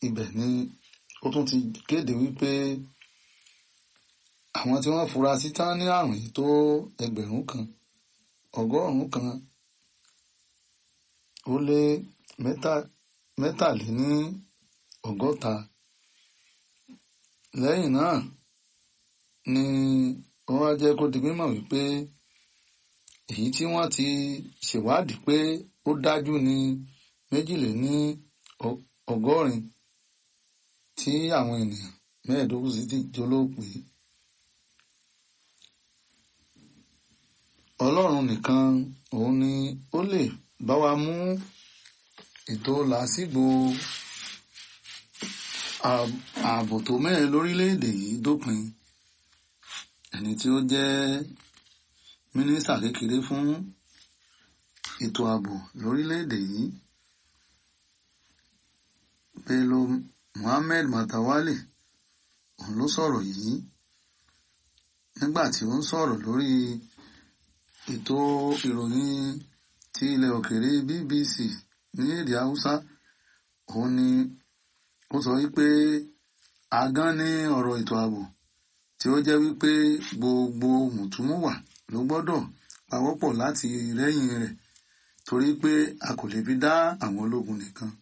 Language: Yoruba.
ibẹ̀ ni ó tún ti kéde wípé àwọn tí wọ́n fura sí tán ní àrùn yìí tó ẹgbẹ̀rún kan ọgọ́rùn-ún kan ó lé mẹ́ta mẹ́tàléní ọgọ́ta lẹ́yìn náà ni wọ́n wá jẹ́ kó di mímọ̀ wípé èyí tí wọ́n ti ṣèwádìí pé ó dájú ní méjìléní ọgọ́rin tí àwọn ènìyàn mẹ́ẹ̀ẹ́dógún sì ti jólóòpé ọlọ́run nìkan òun ni ó lè bá wa mú ètò làásìgbò ààbò tó mẹ́rin lórílẹ̀‐èdè yìí dópin ẹni tí ó jẹ́ mínísítà kékeré fún ètò ààbò lórílẹ̀‐èdè yìí Bello Muhammed Matawalle òun ló sọ̀rọ̀ yìí nígbà tí ó ń sọ̀rọ̀ lórí ètò ìròyìn ti ilẹ̀ òkèèrè BBC ní èdè Haúsá òun ni ó sọ wípé agán ní ọ̀rọ̀ ètò ààbò tí ó jẹ́ wípé gbogbo mùtúmùwà ló gbọ́dọ̀ pawọ́pọ̀ láti rẹ́yìn rẹ̀ torí pé a kò lè fi dá àwọn ológun nìkan